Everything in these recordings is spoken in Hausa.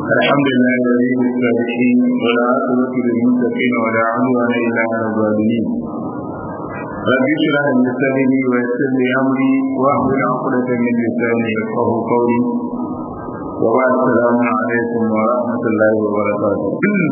الحمد لله الذي بالصالحين والعاقبة للمتقين ولا عدوان إلا على الظالمين رب اشرح لي صدري ويسر لي أمري واحلل عقدة من لساني يفقه قولي وبعد السلام عليكم ورحمة الله وبركاته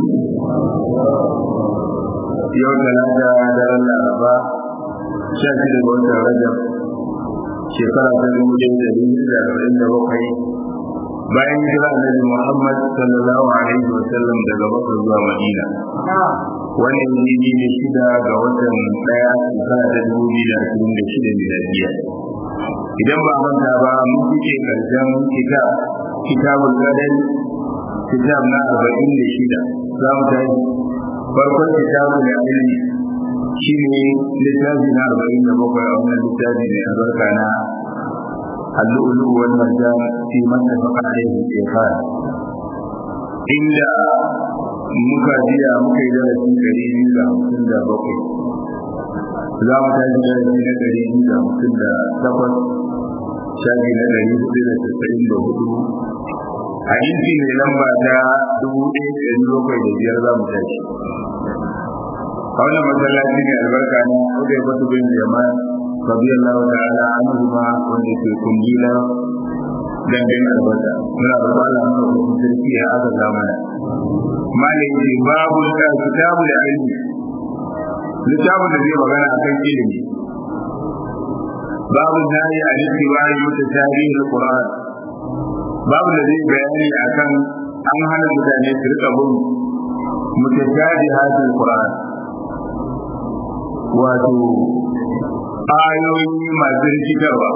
يوم ثلاثة دار الأربعة شاهد الوقت رجب shekara ta dubu ɗaya da dubu da arba'in da bakwai bayan hijira annabi Muhammad sallallahu alaihi wa sallam daga Makka zuwa Madina wannan yini ne shida ga watan ɗaya shekara ta dubu biyu da ashirin da shida miladiya idan ba manta ba mun fice karshen kitab kitabul qadar kitab na arba'in da shida za mu tashi farkon kitabul ilmi shi ne littafi na arba'in da bakwai a wannan littafi mai albarka na allu'ulu wal marjan fi mattafaqa alayhi al inda muka jiya muka yi darasi ɗari biyu da hamsin da bakwai za mu tashi darasi na ɗari biyu da hamsin da takwas shafi na ɗari hudu da tasa'in da hudu hadisi mai lamba ta dubu ɗaya da ɗari bakwai da biyar za mu tashi a wannan masallaci ne albarka ne kudai kwatu bin yaman radiyallahu ta'ala anhu ma wanda ke kungila dangin albarka muna da Allah mu da sarki ya aka zamana malai ce babu da kitabu da ilmi littafin da zai magana akan ilimi babu nayi a littibari mutashabihi alquran babu da zai bayani akan an hana mutane su rika bin mutashabihatul qur'an wato ayoyi masu rikitarwa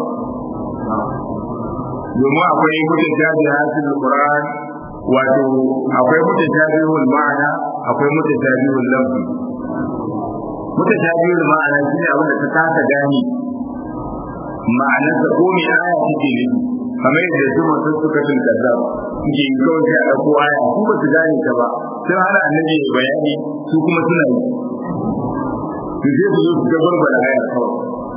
domin akwai mutum jabi hasil Qur'an wato akwai mutum jabi wal ma'ana akwai mutum jabi wal lafzi mutum jabi wal ma'ana shine abin da ta kasa gani ma'anar ta ko me aya take ne kamar yadda su masu suka tun kaza suke yi kawai sai a ɗauko aya su ba su gane ta ba sun hana annabi bayani su kuma suna yi su je su zo su gabar da aya kawai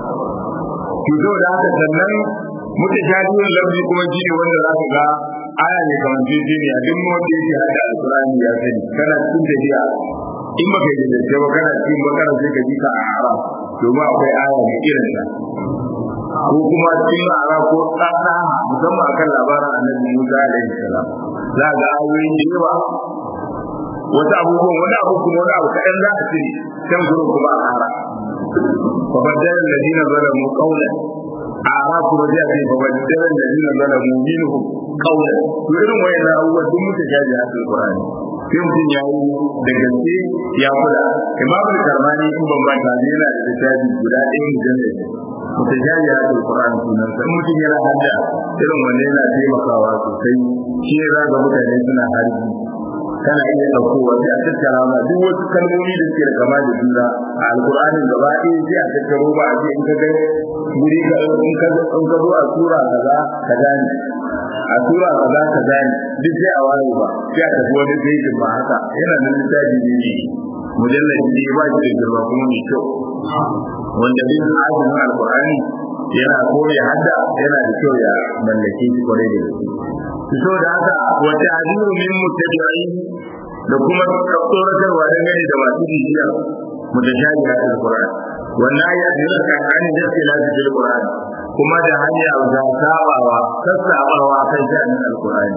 to zo da haka sannan muta shadiyar lafi kuma shi ne wanda za ka ga aya ne kamar jeje ne a duk wanda yake hada alkurani ya sani kana cikin tafiya in baka yi da ba kana cikin bakara sai ka ji ka a haram domin akwai aya mai irin ta ko kuma cikin ara ko tsada musamman akan labarin annabi Musa alaihi salam za ga ayoyin da yawa wata abubuwan wani abu kuma wani abu kaɗan za a cire can gurin kuma a ƙara fa baddala alladhina zalamu qawlan ara kuma zai ce fa baddala alladhina zalamu minhum qawlan to irin wayannan abubuwan duk muka jaji a alqur'ani sai mutum ya yi da gaske ya kula imam al-karmani in ban ba ta yana da littafi guda ɗaya mujallad mutajaji a alqur'ani sunan sai mutum yana hadda irin wannan yana taimakawa sosai shi ne za ga mutane suna harbi kana iya ɗaukowa sai a tattara ma duk wasu kalmomi da suke da kama da juna a alƙur'anin gaba ɗaya sai a tattaro ba a ce in ka ga guri ka in ka in ka zo a sura kaza ka gane a sura kaza ka gane duk sai a ware ba sai a tafi wani pejin ba haka yana nan littafi ne ne mujallabi ne ba shi da girma kuma mai kyau wanda bin azumin alƙur'ani yana koya hadda yana da kyau ya mallake shi kwarai da gaske so da haka wata hadiru min mutabi'in da kuma tsoratarwa dangane da masu bibiya mutashabi a alquran wannan ya jira kan an da tilafi fil qur'an kuma da hanya da sabawa sassabawa kan sha'anin alqur'ani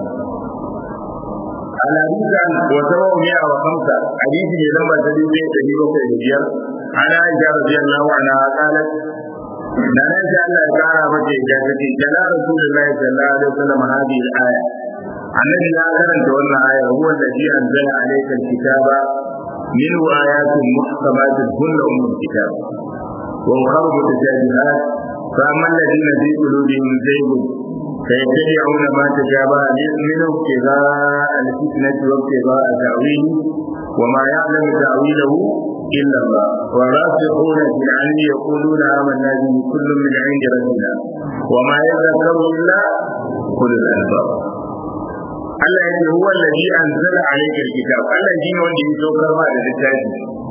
al-hadisan wa sababu mi'a wa khamsa hadisi ne lamba ta dubu ɗaya da bakwai da biyar ana aisha radiyallahu anha qalat da nan sai Allah ya kara mata ya ce jalla rasulullahi sallallahu alaihi wasallam hadhihi al-aya annabi ya karanta wannan aya huwa alladhi anzala alayka al-kitaba minhu ayatun muhkamatun hunna ummul kitab wa ukhra mutashabihat fa amma alladhina fi qulubihim zaygun فيتبعون ما تشابه منه ابتغاء الفتنة وابتغاء تأويله وما يعلم تأويله إلا الله والراسخون في العلم يقولون آمنا به كل من عند ربنا وما يذكر إلا أولو الألباب Allah ya ce huwa allazi anzala alayka alkitab Allah shi ne wanda ya saukar ma da littafi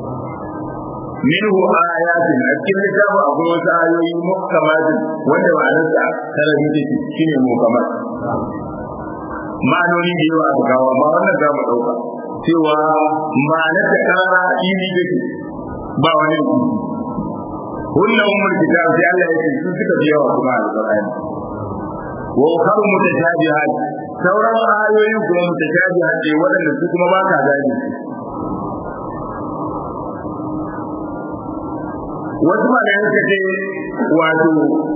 minhu ayatin a cikin littafin akwai wasu ayoyi muhkamatin wanda ma'anarsa tana da shine muhkamat ma'anoni da yawa aka kawo amma wannan za mu ɗauka cewa ma'anar ta kara ili da ba wani hunna ummul kitab sai Allah ya ce su suka fi yawa kuma alqur'ani wa ukharu mutashabihat sauran ayoyin kuma mutashabihat ne waɗanda su kuma ba ka gani wasu malayan suka ce wato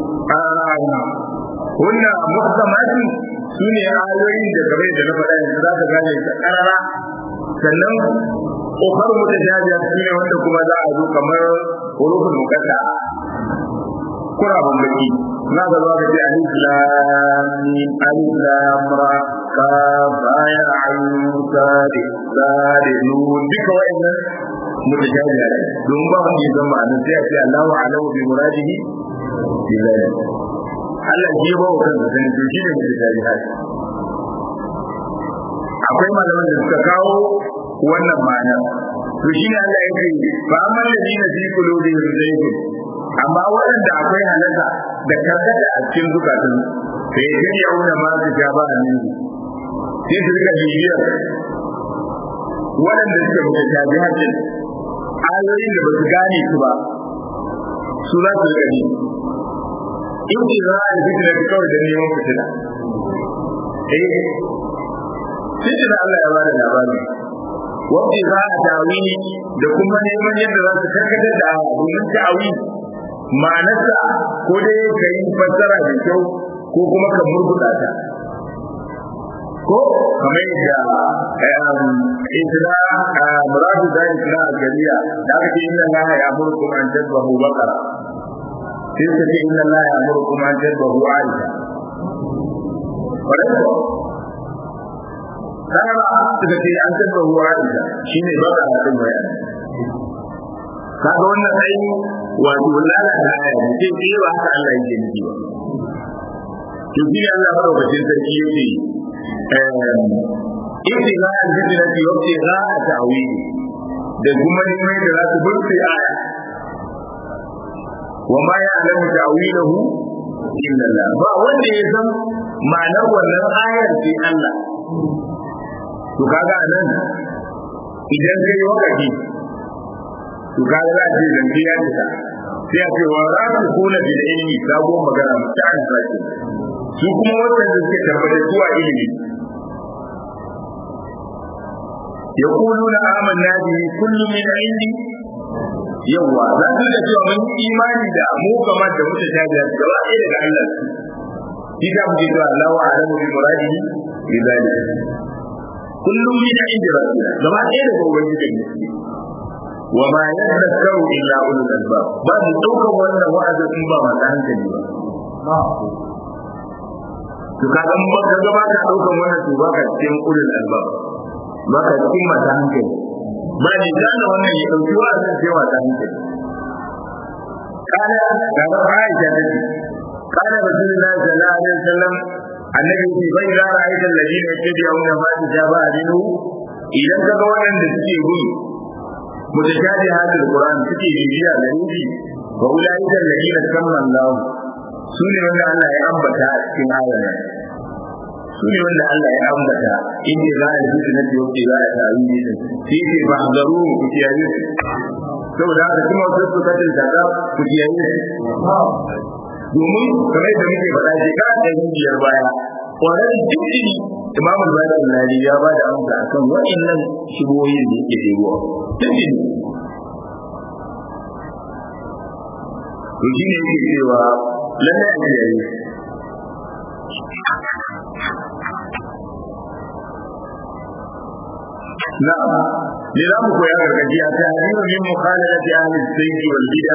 hunna muhkamati su ne ayoyin da game da na faɗa yanzu za ka gane ta ƙarara sannan ƙofar mutashabiha su ne wanda kuma za a zo kamar hurufin mukata kurabun baki za ka zo ka ce alif lam mim alif lam ra ka baya ayyun sadi sadi nun duka wa'annan mutashabiha ne don ba wanda ya zama anan sai a ce Allahu a'lamu bi muradihi bi zalik Allah shi ba wa kansa sani to shi ne mutashabiha akwai malaman da suka kawo wannan ma'ana to shi ne Allah ya ce fa amma ladina fi qulubihim zaygun amma waɗanda akwai halaka da karkata a cikin zukatun sai ya gani auna ma su ja ba ne sai su rika bibiyar waɗanda suka mutu tabi hajjin ayoyin da ba su gane su ba su za su rika bi in ji za a yi fitina ta kawai da neman fitina eh fitina Allah ya ba da labari wanda za a tawili da kuma neman yadda za su karkatar da domin ta'awi ma'anarsa ko dai ka yi fassara da kyau ko kuma ka murguɗa ta ko kamar yadda isra muradu da isra al-jariya da aka ce inna allaha ya'murukum an tadbahu baqara sai ka ce inna allaha ya'murukum an tadbahu aisha kana ba suka ce an tadbahu aisha shine baqara din bayani kaga wannan ai wato lalata aya ne sai ke ba haka Allah yake nufi ba to shi Allah madaukakin sarki yake ibtiga al-fitnati wa ibtiga ta'wili da kuma neman da za su burfe aya wa ma ya'lamu ta'wilahu illa Allah ba wanda ya san ma'anar wannan ayar sai Allah to kaga anan idan kai wakati to kaga za a ce zance ya cika sai a ce wa za su kula bil ilmi sabo magana ta an sake su kuma wanda suke tabbatar zuwa ilimi يقولون آمنا به كل من عندي yawa za su da cewa mun imani da mu kamar da muka ta da gaba ɗaya daga Allah shi ka mu cewa Allahu a'lamu bi muradihi bi zalik kullum min inda rabbina gaba ɗaya daga ubangiji ne wa ma yadhakkaru illa ulul albab ba su daukan wannan wa'azi in ba ma hankali ba to kaga mun ba gaba ka daukan wannan to ba ka cikin ulul albab ba ka cikin masu hankali ba ne gane wannan ya ɗauki wa zan sai masu hankali kana ga ba Aisha ta ce kana Rasulullahi sallallahu alaihi wasallam annabi ce bai za a aika ladina yattabi'una ma tajaba adinu idan kaga waɗanda suke bin mutashabi hadal Qur'an suke bibiya da rubi wa ulaika alladina kamman Allah su ne wanda Allah ya ambata a cikin ayar su ne wanda Allah ya ambata inda za a yi na tiyoki za a taru ne din shi ke ba garu ku kiyaye saboda haka kuma wasu su kace daga ku kiyaye domin kamar da muke faɗa shekara ɗari biyar baya kwanan jikin imamu zalim nari ya ba da amsa akan waɗannan shigoyin da yake ɗebowa jikin to shi ne yake cewa lallai a kiyaye نعم لذا مكويا كركجي تحذير من مخالفة أهل الزيت والبدع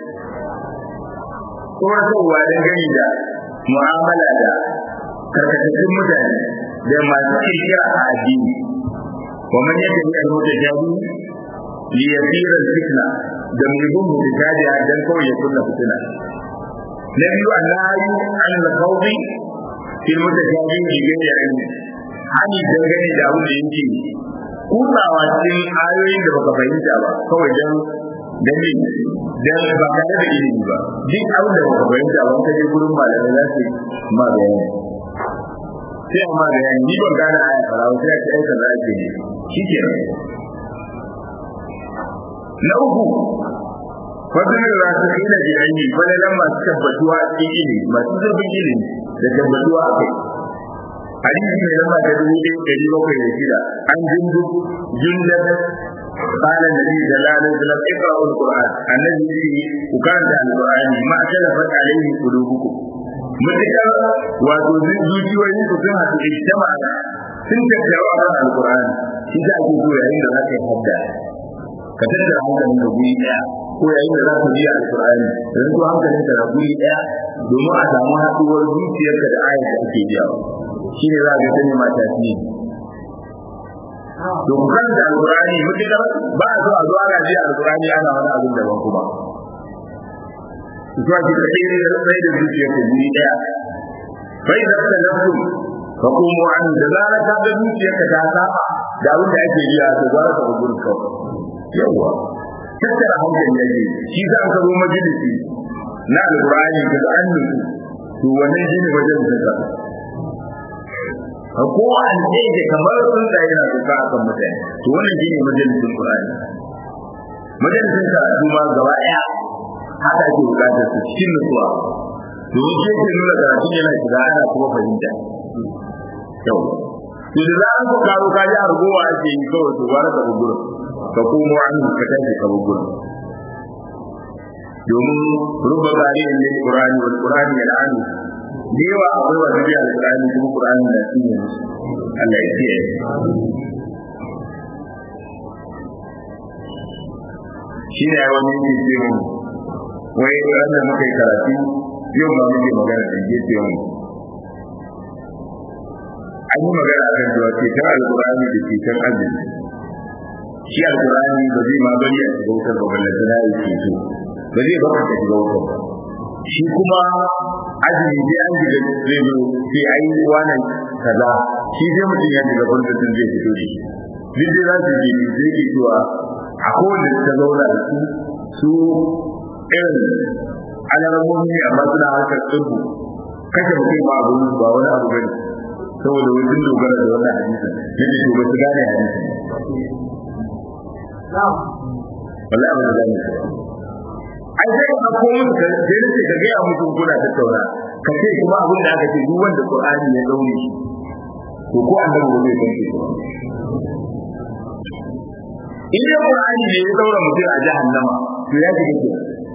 kuma sauwa don gani da mu'amala da karkatattun mutane da masu kirkira a addini wa man yadda ya yi mota jabi li yasira fitna da mai bin mutajaji dan kawai ya kunna fitina na biyu annahi an al-qawmi fil mutajabi bi ghairi ilmi hani dangane da abin da yake kutsawa cikin ayoyin da baka fahimta ba kawai dan dan dan ba tare da ilimi ba duk abin da baka fahimta ba ka je gurin malamai za su ma bayani sai amma da yani ni ban gane aya fara sai ya ce ai kaza ake ne shikenan na uku fadin rasikina bi anyi falalan masu tabbatuwa a cikin ilimi masu zurfin ilimi da tabbatuwa a kai hadisi mai lamba ta dubu ɗaya ɗari bakwai da shida an jundu jundar قال النبي صلى الله عليه وسلم اقرأوا القرآن الذي وكانت القرآن ما اختلفت عليه قلوبكم متكر وتوزن zuciyoyin ku sun haɗu ijtama sun tattara a kan alqur'ani shi da ake so yayin da zaka yi hadda ka tattara hankalin da guri daya ko yayin da zaka biya alqur'ani dan to hankalin ka na guri daya domin a samu haɗuwar zuciyarka da ayat da ake biya shi ne za ka ga ma tafiye to ku karanta alqur'ani mutukar ba a zo a zo ana ji alqur'ani ana wani abin daban kuma zuwa ki kai ne da sai da zuciya ta guri daya bai da ta nafsu fa kuma an da zara ta ga zuciya ka ta saba da abin da ake yi a to gwara ka gurin ka yawa tattara hankali yake shi za ka zo majalisi na alqur'ani ka ga an to wannan shine wajen da ko an ce kamar sun da yana duka akan mutane to wannan shine majalisin Qur'ani majalisin ka kuma gaba daya haka ake bukatar su cikin nutsuwa domin shi ke nuna karatun yana shiga ana kuma fahimta yau to da za ku karo ka ji argowa ake yi kawai to gwara ka bugura ka komo an ka tashi ka bugura domin rubba gari ne Qur'ani wal Qur'ani yal'anu da yawa akwai wata biya alƙur'ani kuma ƙur'ani da shi ne Allah ya kiyaye shi ne ya wani yake ce mu wai ranar muka yi karatu yau ma muke magana da ke ce mu an yi magana a kan cewa ceton alƙur'ani da ceton azumi shi alƙur'ani ba zai ma bari a shiga wutar ba ballanta na yi ceto ba zai baka ka shiga wutar ba shi kuma azumi sai an shiga zai zo sai ai wannan kaza shi sai mutum ya shiga gwamnatin zai fito da shi duk dai za su je zai ke cewa a kowane ta zauna da su su irin alamomi amma suna harkar tsirku kashe mutum ba abu ba wani abu bane saboda wai sun dogara da wannan hadisin yadda to ba su gane hadisin wallahi ba su gane shi ai sai ka ko musu ka sai nace ka ga musu kuna tattauna ka ce kuma abin da aka ce duk wanda Qur'ani ya daure shi to ko annabi ba zai san shi in dai Qur'ani ne ya daura mutum a jahannama to ya shiga ke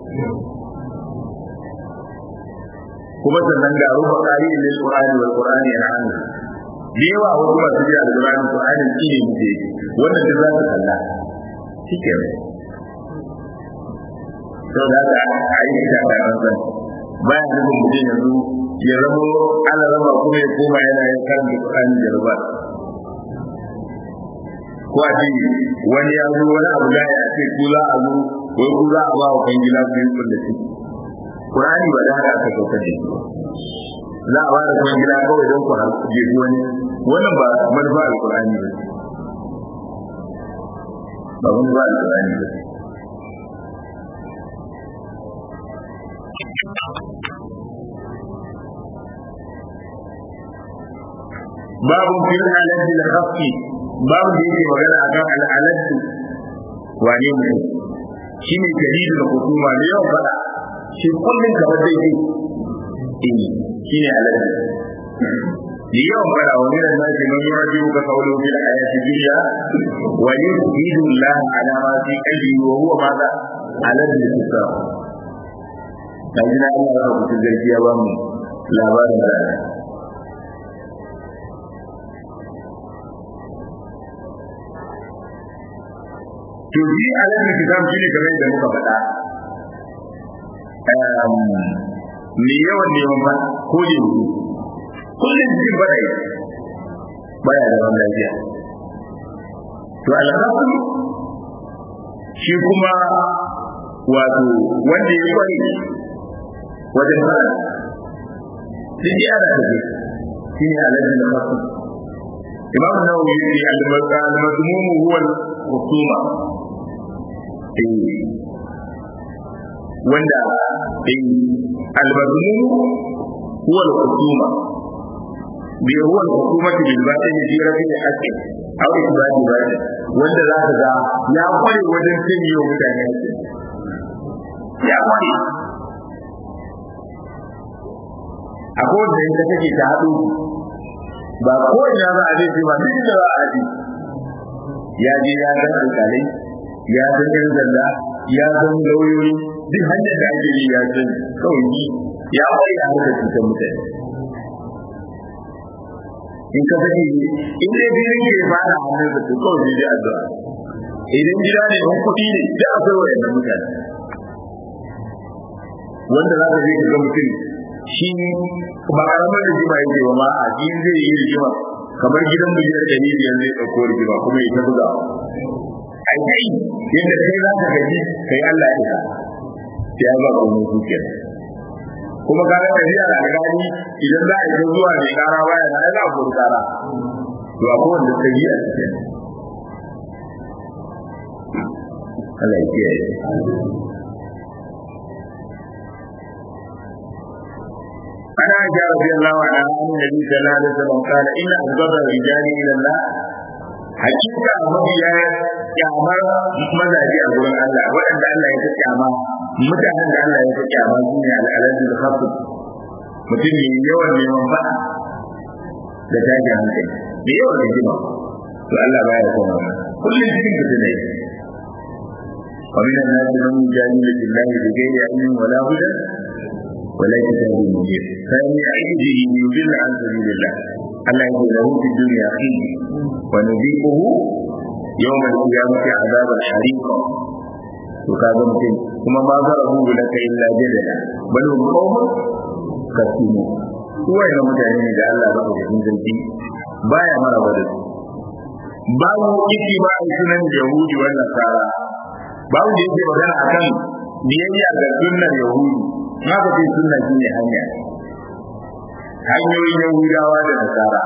kuma sannan ga ruba qari lil Qur'ani wal Qur'ani yan'an da yawa wasu masu biya da Qur'ani Qur'ani shi ne muke wannan da za su kalla shikenan sau da haka a yi ta bayan san bayan nufin mutum yanzu ya zama ana rama kuma ya koma yana yin karanta Qur'ani da ruba ko a ce wani ya zo wani abu da ya ce ku za a zo ko ku za a ba wa kan gida ku yi kulle shi Qur'ani ba da haka aka sauka da shi za a ba da kan gida kawai don ku jefi wani wannan ba manufa al-Qur'ani ba ba manufa al-Qur'ani ba babu fil alad al khafi babu da yake magana akan al alad wane ne shine dalilin da hukuma ne yau fada shi kullun kamar dai dai eh shine alad da yawan fada wani da na ce man yura jiwu ka kaulu fil ayati dunya wa yuridu Allah ala ma fi qalbi wa huwa madha alad al kisra dan jina Allah ya rubuta gaskiya ba mu labarin da to shi alamin kitab shine kamar da muka faɗa me yawan neman ba ko ne kullum cikin faɗa baya da wani lafiya to alhaku shi kuma wato wanda ya kware wajen fara duk ya da take shi ne alamin da fasu imam nawawi ya ce al-mazmum huwa al-khusuma wanda al-mazmum huwa al-khusuma bi huwa hukumati bil batil fi rafi haqqi aw ibadi batil wanda za ka ga ya kware wajen cin yi wa mutane haƙƙi ya kware akwai wanda in ka take ta haɗu ba ko ina za a je ba duk da za a je ya je ya san alƙalai ya san yan sanda ya san lauyoyi duk hanyar da ake yi ya san kawai yi ya kware a harkar cutar mutane in ka sake in dai filin ke ya fara hannun da su kawai sai dai addu'a idan gida ne in kuɗi ne da akwai wayannan mutane wanda za ka je ka ga mutum shi ba karamar rigima yake ba ma a cikin zai yi rigima kamar gidan miliyan ɗari biyar zai ɗauko rigima kuma ya ta buga a kai yadda kai za ka gaji kai Allah ya isa sai ya ba ka wani zuciyar kuma ka ga tafiya da alƙali idan za a yi zuwa mai ƙara baya na za a kori ƙara to a kowanne ta yi a cikin Allah ya kiyaye أنا عائشة رضي الله عنها عن النبي صلى الله عليه وسلم قال إن أبغض الرجال إلى الله hakika mabiya kyamar mazaje a gurin Allah waɗanda Allah ya fi kyama mutanen da Allah ya fi kyama su ne al'adun da hafu mutum ne yawan neman ba da tashin hankali da yawan rigima to Allah baya son wannan kullum cikin ka ne ومن الناس من يجادل في الله بغير علم ولا هدى ولا كتاب منير فمن يعيده يضل عن سبيل الله الله يقول له في الدنيا خير ونذيقه يوم القيامة عذاب الحريق وكذا ممكن ثم ما ضربوا لك إلا جدلا بل هم قوم كثيرون هو إلى متعنين إذا الله بقى في زنتي بايا مرة بدل babu iki ba a sunan yahudi wa nasara babu da yake magana akan biyayya ga sunnar yahudi ma ba ce sunna shine hanya hanyoyin yahudawa da nasara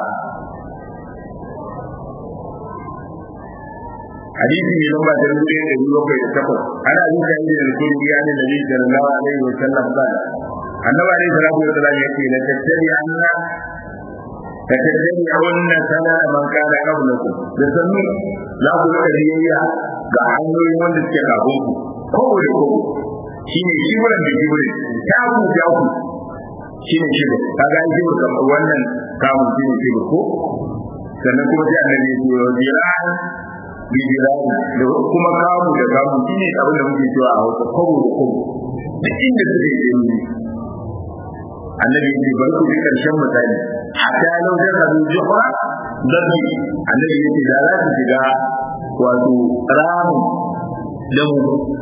hadisi ne lamba ta rubuce da biyu bakwai da takwas ana zuka yi da kulli ya ne nabi sallallahu alaihi wa sallam ba annabi alaihi salatu wa sallam yake la tattabi anna tattabi awunna sana man kana qablakum da sannu za ku rika biyayya ga hanyoyin wanda suke kafin ku kowa da kowa shine shiburan da shiburin ta ku ja ku shine shibur kaga an shibur kamar wannan kamun shine shibur ko sannan kuma sai annabi ya ce wa jiran bijirani da kuma kamu da kamu shi ne abin da muke cewa a hausa kwabo da kwabo da inda suke yi annabi ya ce bari ku ji karshen misali hatta lau da kazu juhra dabi annabi ya ce da za su shiga wato ramu da mu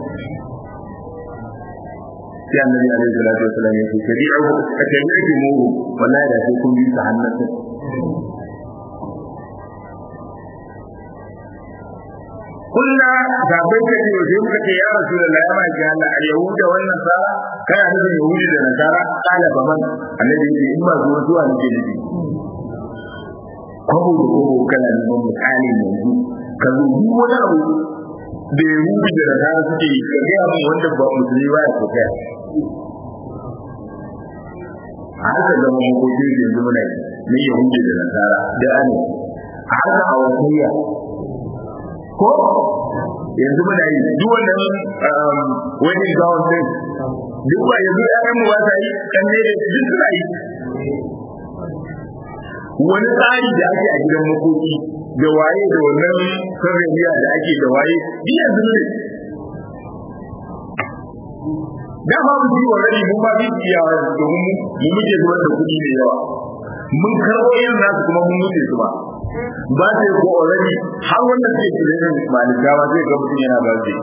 sai annabi alaihi salatu wasallam ya ce tabi'u ka tabi'u mu wallahi da sai kun bi su hannun kunna sabai ka ce sai muka ce ya rasu da ya ma ji Allah al yahuda wan nasara kana nufin yahudi da nasara kala baman annabi ya ce in ba zuwa zuwa nake nufi kwabo da kwabo kana neman misali yanzu ka zo duk wani abu da yahudi da nasara suke yi ka gaya min wanda ba musulmi ba ya ko kai a haka zama makokin yanzu muna yi na yahudi da nasara da ana a haka a wasiyya ko yanzu muna yi duk wannan wani gawon din duk ba yanzu ƴaƴan mu ba ta yi kan ne da duk suna yi wani tsari da ake a gidan makoki da waye da wannan sarrafiya da ake da waye duk yanzu ne da ba mu ji wani mun ba bi iyawa domin mu muke zuwa da kuɗi da yawa mun karɓo irin nasu kuma mun mutu su ba ba sai ko already har wannan ke kiran malika ba sai ga mutum yana ba sai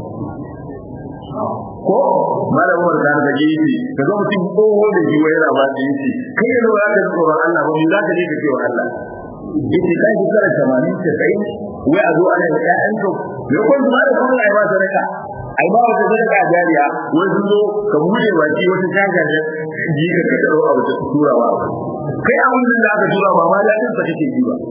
ko malam Umar da ga ji shi kaga mutum ko da ji wai yana ba sai shi kai ne za ka tsoron Allah ba mu za ka je ka ce wa Allah yace kai ki kara 80 ta kai wai a zo ana da ƴaƴan ka me ko kuma da kuma ai ba sadaka ai ba wata sadaka jariya wai sun zo ka bude baki wata shaga ne ji ka ka daro abu ta turawa kai a wannan da aka tura ba ma ladin sa kake ji ba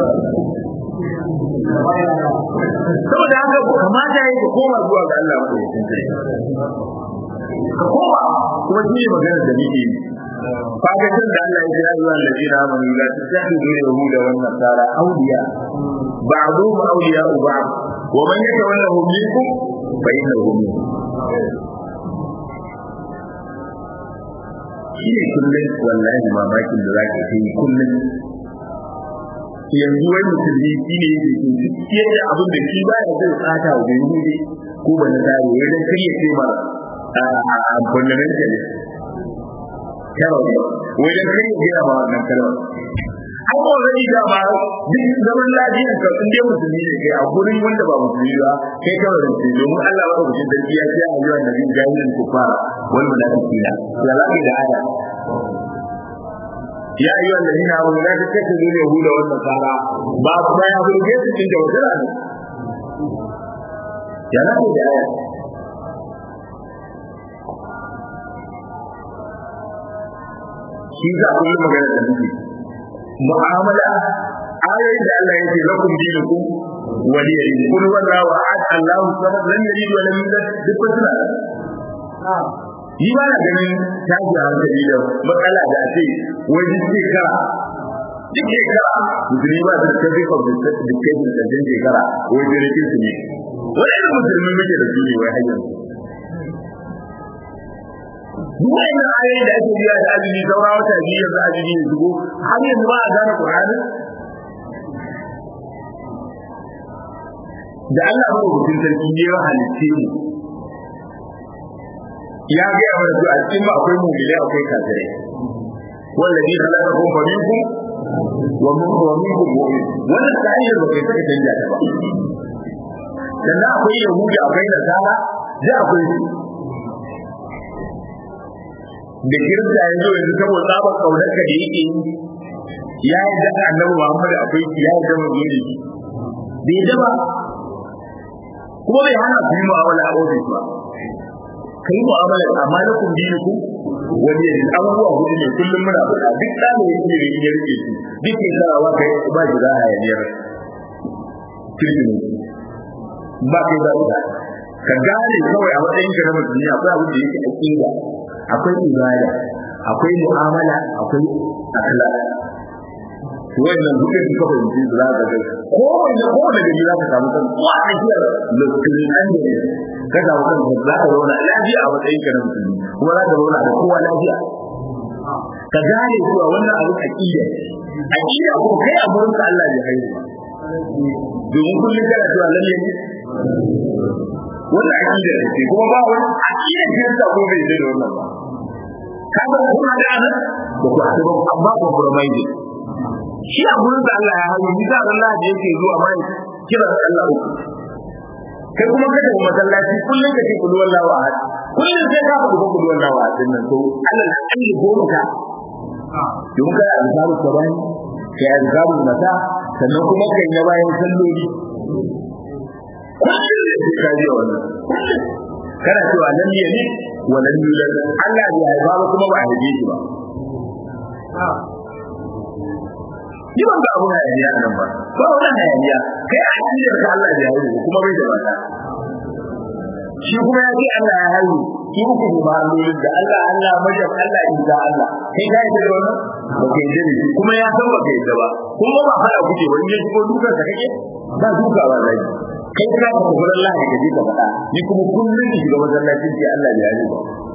saboda haka kamata yayi ka koma zuwa ga Allah ko ka koma kuma shi ne magana da nake yi kaga tun da Allah ya ce ya ayyuhal ladina amanu la tattakhidhu yahuda wan nasara awliya ba'dhum awliya ba'd wa man yatawallahum minkum fa innahu minhum shine kullum wallahi mamakin da zaka yi kullum yanzu wai musulmi shi ne da ke ciyar da abin da shi ba ya zai tsata wa bai hude ko ba na tsari wai dan kar ya ce ma a fundamental kawai wai dan kar ya gaya ma wannan kalmar an ba wani da ba duk zaman lafiyar ka in dai musulmi ne kai a gurin wanda ba musulmi ba kai kawai da ce domin Allah ba ku da ya ce a yawan da bin jahilin kufara wal munafiqina ya lafi da aya ya ayyuha alladhina amanu la tattakhidhu al-yahuda wan nasara ba ba ya burge su cikin jawhara ne ya lafi da aya shi za a kullum magana da muke mu'amala ayoyin da Allah yake lakum dinukum wali yadi kul wallahu ahad Allahu samad lam yalid wa lam yulad duk suna ni ba na ganin tashi hankali da matsala da ake wai duk shekara duk shekara musulmi ba da tafi of dictation da din shekara wai da rikin su ne wani irin musulmi muke da su ne wai hanyar duk wannan ayoyi da ake biya da azumi saura wata biyu yanzu azumi ya shigo har yanzu ba a gane Qur'ani da Allah ba mutum sarki ne ya halitte mu ya ga ya mana a cikin ba akwai mu'mini akwai kafirai wallazi khalaqakum fa minkum wa minkum wa minkum mu'min wannan ka'idar ba kai saka canja ta ba sannan akwai yahudi akwai nasara da akwai da kirista yanzu yanzu saboda tsabar kaunar ka da yake yi ya yi da annabi Muhammad akwai ya yi da mazuni bai da ba kuma bai hana ku yi mu'amala a ofis ba ka yi mu'amala amma na kun biyu ku wani yanzu abubuwa hudu ne kullum muna faɗa duk ɗalibin ne da ya rike su duk ke sarawa ka yi ba shi za a yaniyar kirkini ba kai ba ita ka gane kawai a matsayin ka na musulmi akwai abin da yake aƙida akwai ibada akwai mu'amala akwai akhlaq wannan dukkan su kafa yanzu za ka ga ko wanda ko wanda gari za ka samu kan ko a tsakiyar lokacin an da ka samu kan za ka zauna lafiya a matsayin ka na musulmi kuma za ka zauna da kowa lafiya ka gane cewa wannan abin aqida aqida ko kai a gurin ka Allah ya haihu domin kullum kana cewa lalle ne wannan aqida ce kuma ba wani aqida ce ta ko bai da wannan ba kaga kuma da nan ba ku haɗu ba amma compromise shi a gurin da Allah ya hayo ni da Allah da yake zuwa mai kira Allah uku kai kuma ka tafi masallaci kullum ka ce kullu wallahu ahad kullum sai ka faɗi kullu wallahu ahad din nan to Allah na kan yi goma ka domin kai azkaru sabani kai azkaru mata sannan kuma kai na bayan salloli kullum sai ka ji wannan kana cewa lam yalid wa lam yulad Allah bai haifa ba kuma ba a haife shi ba Ni ban ga abun hayaniya a nan ba, ba wani hayaniya, kai a cikin da Allah ya haihu kuma bai da mata. Shi kuma ya ce Allah ya haihu, shi uku ne ba allolin da Allah Allah majab Allah in ga Allah. Kai ka yi da wannan? Ba ka yi da kuma ya san ba ka yi da ba. Kuma ba fara kuke wani ya shigo dukan ka kake? Ba duka ba zai. Kai ka ka tafi Allah ya gaji ka faɗa. Ni kuma kullum ki shiga masallacin ce Allah ya haihu ba.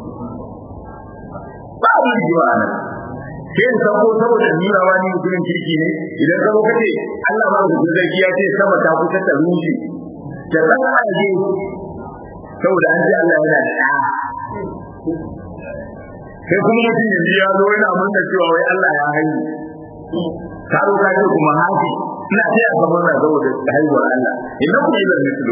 Ba wani jiwa nan. sai in sauko saboda nuna wa ni mutumin kirki ne idan ka kace Allah ba ku zargi ya ce sama ta kusa ta rushe ta tsaka aje saboda an ji Allah yana da ɗa sai kuma mutum yanzu ya zo yana murna cewa wai Allah ya haihu ka zo ka ce kuma hafi ina ce a gaban na saboda haihuwar Allah idan ku yi da mislu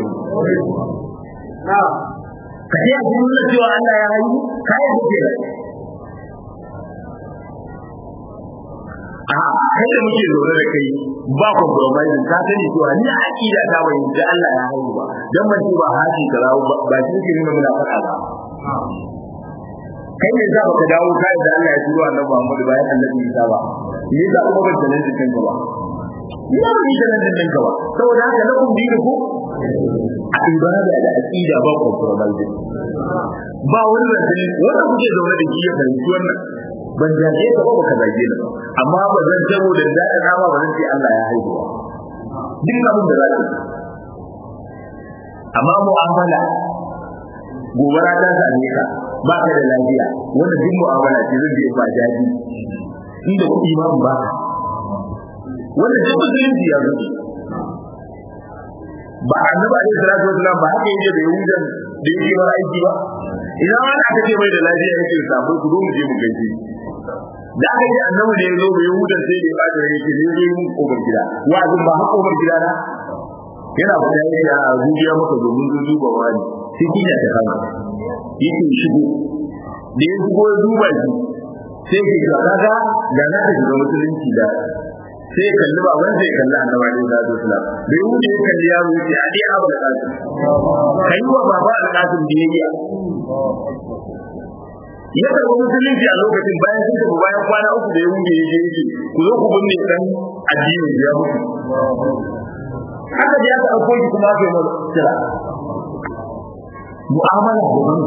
ka ce a cikin cewa Allah ya haihu ka yi da a kai da muke zaune da kai ba compromise ka sani cewa ni a aqida ta bai da Allah ya haihu ba dan ban ba haji ka rawo ba shi ke nuna muna faɗa ba kai ne za ka dawo kai da Allah ya turo annabi Muhammad bayan annabi Isa ba me yasa kuma ban sanin cikin ka ba ina ba ni sanin cikin ka ba saboda haka na kun bi ku a ibada da aqida ba compromise ba wani da wanda kuke zaune da shi ya fahimci wannan ban jaje ka ba baka zage ni ba amma ba zan tabo da daɗa nama ba zan ce Allah ya haihuwa duk abin da za ka amma mu'amala gobara ta same ka ba ka da lafiya wanda duk mu'amala ce zan je ba jaji inda kuɗi ma ba wanda duk musulunci ya zuci ba annabi alaihi salatu wasallam ba haka yake da yahudan da yake bar aiki ba idan wani aka ce mai da lafiya yake samu ku zo mu je mu gaishe da aka yi annabi da ya zo bai yahudan sai da ya bada yake ne zai mun kofar gida wa'azin ba haka kofar gida na yana fita yake a zuciya maka domin zo duba wani sai kinya ta kama yake shigo da ya shigo ya duba shi sai ke ga kaga ga na ta shiga musulunci da sai kalli ba wanda sai kalli annabi alaihi salatu wasalam bai wuce ya kalli yaro yace a dai abu da kasu kai wa baba da kasu biyayya ya karɓi musulunci a lokacin bayan sun tafi bayan kwana uku da ya wuce ya je yake ku zo ku binne dan addini ya mutu haka da ya ka ɗauko shi kuma aka yi masa kira mu'amala da wani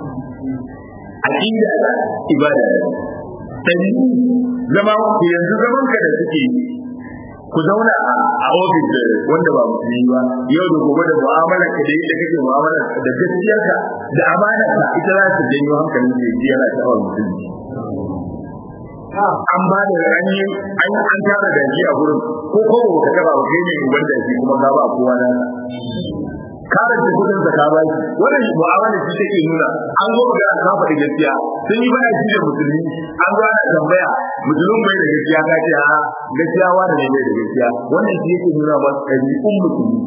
aqida da ibada sai zama ku yanzu zaman ka da suke ku zauna a ofis wanda ba musulmi ba yau da gobe da mu'amala ka da yadda kake mu'amala da gaskiyarka da amana ka ita za ta janyo hankalin da yake yana sha'awar musulmi an ba da ranyi an an tara da shi a gurin ko ko ba ka taba ba kai ne uban da shi kuma ka ba kowa na kare da kudin da ka ba shi wannan mu'amala shi take nuna an zo ga ka faɗi gaskiya sun yi bana shi da musulmi an zo ana tambaya musulmin bai da gaskiya ka ce a gaskiya wani ne bai da gaskiya wannan shi yake nuna ba ɗabi'un musulmi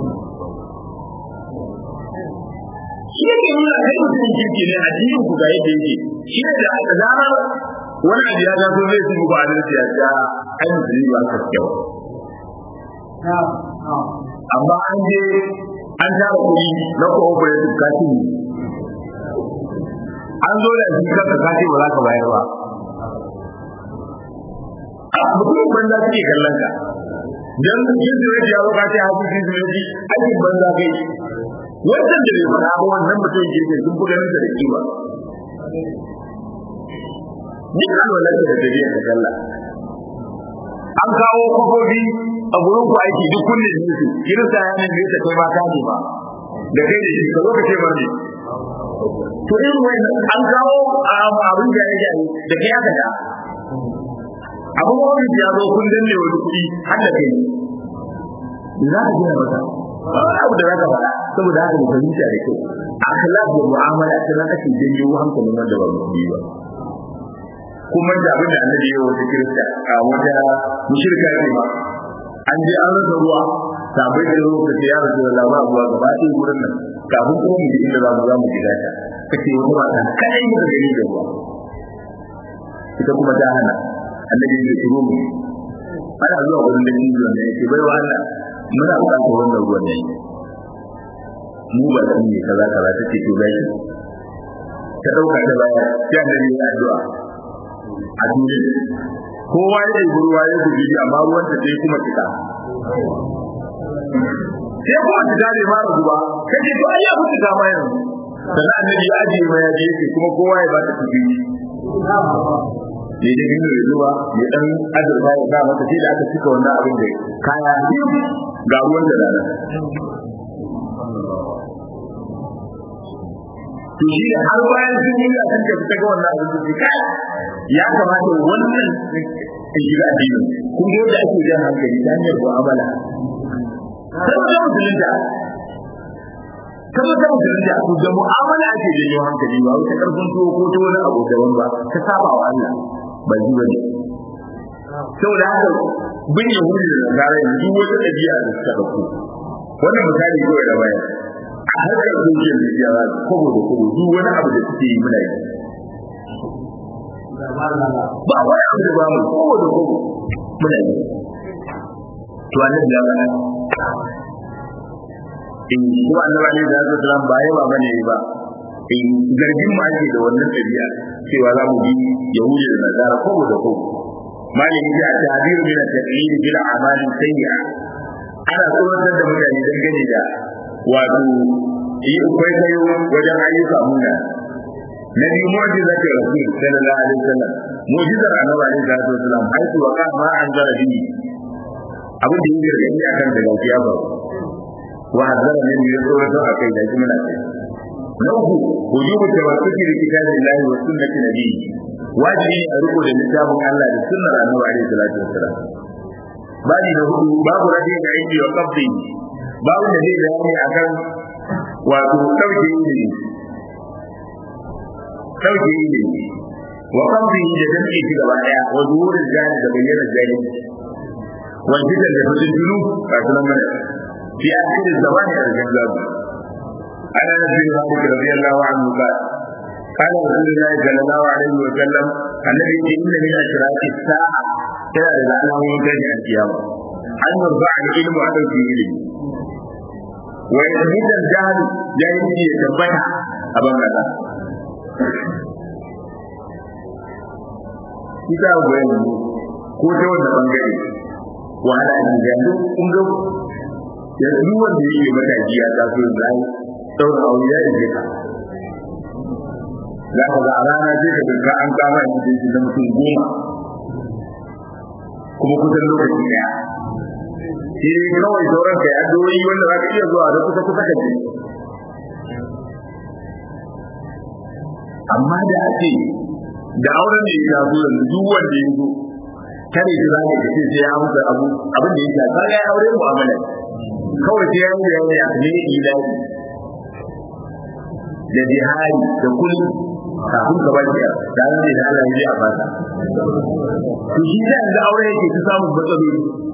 shi yake nuna kai musulmin kirki ne addinin ku ga yadda yake shi ne da aka zama wani abu ya zato zai su ba adalci ya ce ai musulmi ba ka kyau amma an je an tara kuɗi na cooperative kashi ne an zo da shi kanka kashi ba za ka bayar ba a mutum banza suke kallon ka dan yin zuriyar ya zo kashi hafi shi zuriyar aikin banza kai wancan da bai faɗa ba wannan mutum ke sun fi ganin da kima duk alwalar da gari ta kalla an kawo kofofi a gurin ku aiki duk kullum ne su kirista ya ne ta kai ma ka ba da kai da shi ka zo ka ce bane to irin wannan an kawo abin da ya yi da kai aka da abin wani ya zo kun danne wani kuɗi har da kai za ka gina mata wani abu da za ka faɗa saboda haka mu fahimta da kyau akhlaq da mu'amala ta nan ake janyo hankalin wanda ba mu yi ba kuma da abin da annabi ya wata kirista a wata mushrika ne ba an je an rasa ruwa sabai da ruwa kace ya rasu da labar ruwa gaba ɗaya gurin nan kafin kuma mu ji inda za mu za mu gida ta kace wata mata kadai mu gani da ruwa ita kuma ta hana annabi ya ce mu ana zuwa gurin da jijiyo ne yake bai wa Allah muna buƙatar wannan ruwan ne mu ba da ne kaza kaza take to gashi ta dauka ta baya sai annabi ya addu'a a duniya kowa ya yi ruwa ya guji amma ruwan ta sai kuma fita sai kuma fita bai mara ruwa kace to ai ya fi fita ma yanzu sannan annabi ya ajiye ma ya je kuma kowa ya ba ta tafi ne da gino ya zuwa ya dan azurfa ya sa mata sai da aka cika wannan abin da kaya ga ruwan da rana to shi da har bayan sun yi da sun tafi ga wannan abin da kai ya kamata wannan shiga addini kun ga yadda ake jan hankali ta hanyar mu'amala saboda musulunta kamar ta musulunta to da mu'amala ake janyo hankali ba wata karfin tuwo ko ta wani abu daban ba ta saba wa Allah ba ji ba ne saboda haka bin yahudi da nasara yanzu wata ɗabi'a da suka ɗauko wannan misali kawai da bayan a harkar social media za su kobo da kobo duk wani abu da suke yi muna yi ba wani abu da ba mu kobo da kobo muna yi to annabi ya bana in kuma annabi alaihi salatu wasalam ba yawa bane ba in zargin mu ake da wannan tabi'a cewa za mu bi yahudi da nasara kobo da kobo malami ya ta'bir min at-taqlid bil a'mal sayyi'a ana tsoratar da mutane dangane da wato yi kwaikwayo wajen ayyuka muna na biyu mu'jiza ta rasul sallallahu alaihi wasallam mu'jizar annabi alaihi salatu wasalam haitu wa ka ma an zara bihi abin da yake gani akan da gaskiya ba wa hazara min ya tsoro to akai da kuma lafiya na uku wujubu tawassuki bi kitabillahi wa sunnati nabiyyi wajibi ne a riko da littafin Allah da sunnar annabi alaihi salatu wasalam babi na hudu babu rage da aiki wa qabdi babu da zai bayani akan wato dauke ilimi dauke ilimi wa qabdi da damke shi gaba daya wa zuhurin jani da bayyana jani wa jidan da fitinu a sunan mana fi akhirin zamani a cikin zabi ana nabi Muhammad radiyallahu anhu qala قال رسول الله صلى الله عليه وسلم الذي إن من أشراط الساعة كان لعنه ينتهي القيامة أن يرفع العلم على الدين ويزيد الجهل جاهل يتبع أبا ماذا kita goyon ko ta wanda bangare wahala ne ga duk kun ga yanzu wanda yake mataki ya taso zai saura aure ya ije ka za ka ga a rana sai ka dinka an kama ni da shi da mutum goma kuma kusan lokaci daya shi ne kawai sauran kai addu'o'i wanda za ka iya zuwa da kusa kusa ka je amma da ake da auren da ya zo yanzu duk wanda ya zo kare shi zaka ka ce sai ya amsa abu abin da yake ka ga aure mu'amala kawai sai ya yi bayani a kan ilahi da jihari da kullu kafin ka ba ki da ran da Allah ya ji a fata to shi da ga aure yake ta samu matsaloli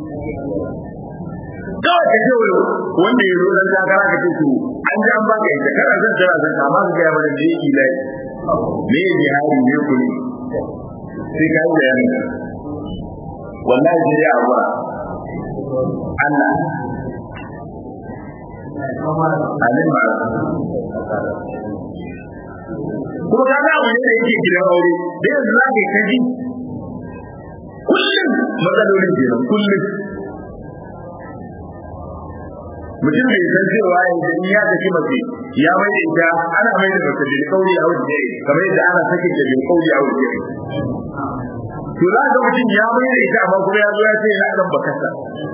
kawai ka ce wanda ya zo dan takara ka ce to an ji an ba ka ita kana zan jira zan amma ka ga mana da ilahi me jihari ne kullu sai ka yi bayani wallahi sai ya abuwa Allah alim ba kuma ka ga abu ne da yake gidan aure da yanzu za ka yi kaji kullum matsalolin kenan kullum mutum bai san cewa yanzu in ya tafi mace ya mai da ita ana mai da mace da kauri a wajen kamar yadda ana sakin da bin kauri a wajen to za ka mutum ya mai da ita amma kuma ya zo ya ce yana kan bakasa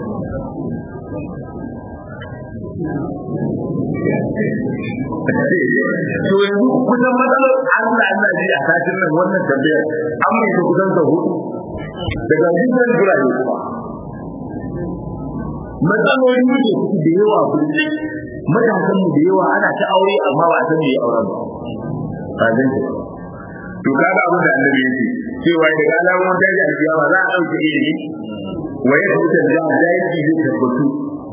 to yanzu kusan matsalar Allah ina ji a satin nan wannan tambayar an mai ta kusan sau hudu daga jikin gurare kuma matsaloli ne su da yawa kullum matasan mu da yawa ana ta aure amma ba a san me auren ba ba zan to kaga abin da annabi yake cewa daga alamun ta ji alkiyama za a dauke ilimi wa ya rubuta da zai zai tabbatu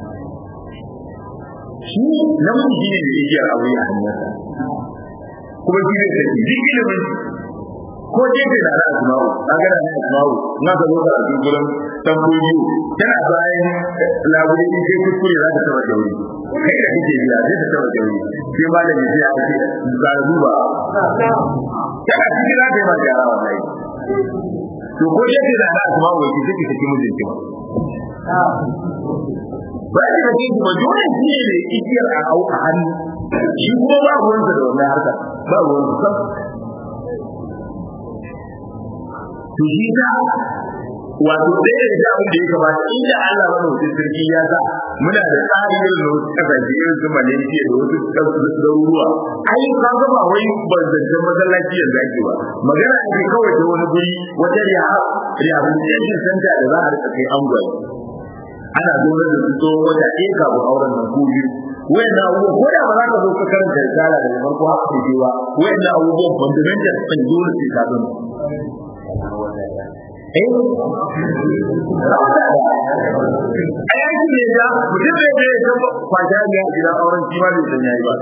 shi namiji ne da yake aure a hannunsa kuma shi ne da duk ilimin ko jefe da na asma'u kaga da na asma'u na ka zo ka a gurin tamboyi tana bayan labule in kai kuskure za ta taba jauri kai da kake biya zai ta taba jauri sai malami sai ya ce ga duba tana cikin za ta yi ma gyara wallahi to ko jefe da na asma'u ki take take mijinki ba ba da kake kuma dole shi ne da igiyar a au a hannu shi kuma ba ruwansa da wannan harka ba ruwansa to shi ta wato ɗaya da abin da ya kamata inda Allah mana wasu sarki ya sa muna da tsari irin da wasu kasashe irin su Malaysia da wasu garuruwa ai ka ga ba wai banzancen masallaci yanzu ake ba magana ake kawai ta wani guri wata rehabilitation center da za a rika kai angwaye ana zaune da su tsohon wata ɗaya kafin auren nan ko biyu wayannan abubuwan ko da ba za ka zo ka karanta risala daga farko haka ke ba wayannan abubuwan fundamental ɗin dole sai ka zama a yanki ne ya mutum da ya ta kwashe ya gidan auren shi ma bai san yayi ba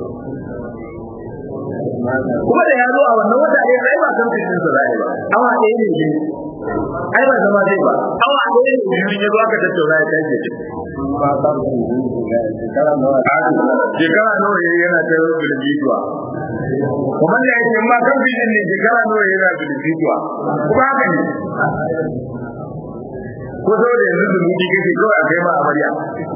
kuma da ya zo a wannan wata ɗaya ai ba san fitin sa zai ba awa ɗaya ne shi ai ba zama zai ba awa ɗaya ne biyu ya zo aka tattauna ya kai ce shekara nawa ya yana ta bilbituwa kuma da yake ma kan fitin ne shekara nawa yana bilbituwa kuma haka ne ko saboda yanzu da muke kake kawai a kai ma amarya